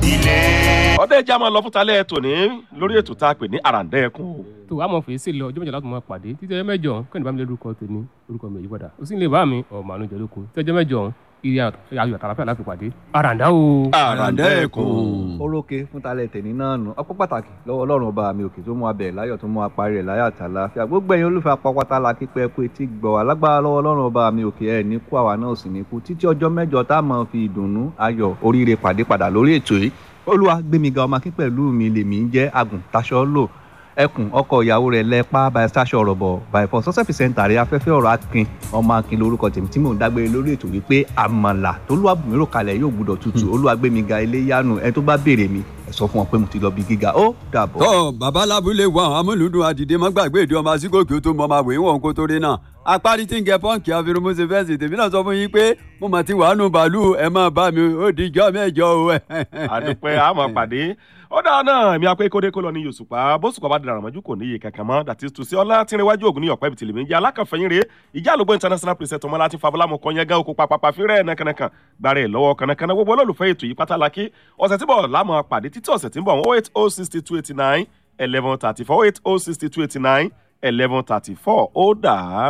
ilé. ọdẹ ìjà máa lọ fún talẹ tòní lórí ètò tá a pè ní àràǹdẹ́ẹ̀kùn o. tó àmọ́ fèsì lọ ọjọ́ mẹ́jọ láti máa pàdé títí ọjọ́ mẹ́jọ kẹ́ni bá mi lórúkọ tèmi orúkọ mi yípadà ó sì ń lè bá mi ọmọ àánú jẹ lóko tí ọjọ́ mẹ́jọ ìrì ayọ̀ àtàlàfẹ́ láti pàdé àràǹdá o. àràǹdẹ́ẹ̀kùn. orókè fún talẹ̀ tẹ̀ní náà nù ọpọ́ pàtàkì lọ́wọ́ ọlọ́run ọba mi òkè tó mú abẹ láyọ̀ tó mú apárí rẹ̀ láyọ̀ àtàláfíà gbogbo ẹ̀yin olùfẹ́ apapata la kípẹ́ kú etí gbọ́ wá lágbára lọ́wọ́ ọlọ́run ọba mi òkè ẹ̀ ní kú àwa náà sì ní kú títí ọjọ́ mẹ́jọ tá a máa fi ìdùnnú ayọ̀ oríire pàdé padà lórí ètò yìí olúwa gbémi ga ọmọ akín pẹ̀lú mi lèmi ń jẹ́ agùn taṣọ lò ẹkùn ọkọ ìyàwó rẹ̀ lẹ́pà by stasio ọ̀rọ̀bọ̀ by for success presenter rẹ̀ afẹ́fẹ́ ọ̀rọ̀ akin ọmọ akin lórúkọ tèmi tí mò ń dágbére lórí ètò wípé àmàlà tó lúwa bùnmírò kalẹ̀ yóò gbúdọ̀ tutù olúwa gbémi ga ilé yánu ẹ tó bá béèrè mi ẹ sọ fún wọn pé mo ti lọ bí gíga ó dàbọ̀. tọ́ bàbá lábúlé wa àwọn amúlùdùn àdìdé má gbàgbé ìdí ọmọ asígòkè tó mọ ọmọ àwẹ̀ wọn kó tó rí náà apárí tí ń gẹ pọ́ǹkì àfirunmọ́sẹ̀ fẹ́ǹsì tèmi náà sọ fún yín pé mo mà ti wàánu bàálù ẹ máa bá mi ó di ìjọ mẹ́jọ o. àdùpẹ́ àmọ́ pàdé ọ̀dà náà èmi apẹ́ kódé kó lọ ní yòsùpá bóṣùpá bá dara àmọ́jú kò níye kankan mọ́ dàtí tùsí ọlá tìrìnwájú ògùn ní ọ̀pẹ́ ìbìtìlẹ̀ méjì alákànfẹ̀yìn rèé ìjà àlùbọ̀ international president ọmọlá ti fabulamu kan yẹn gan oko papapa fírẹ̀ nàkànàkàn gbàrẹ̀ lọ́wọ́ kànàkànà gbogbo olólùfẹ́ ètò yìí pátálákì ọ̀sẹ̀ tí bọ̀ lámọ̀ pàdé títí ọ̀sẹ̀ tí ń bọ̀ oh eight oh sixty two eighty nine eleven thirty four oh eight oh sixty two eighty nine eleven thirty four ó dàá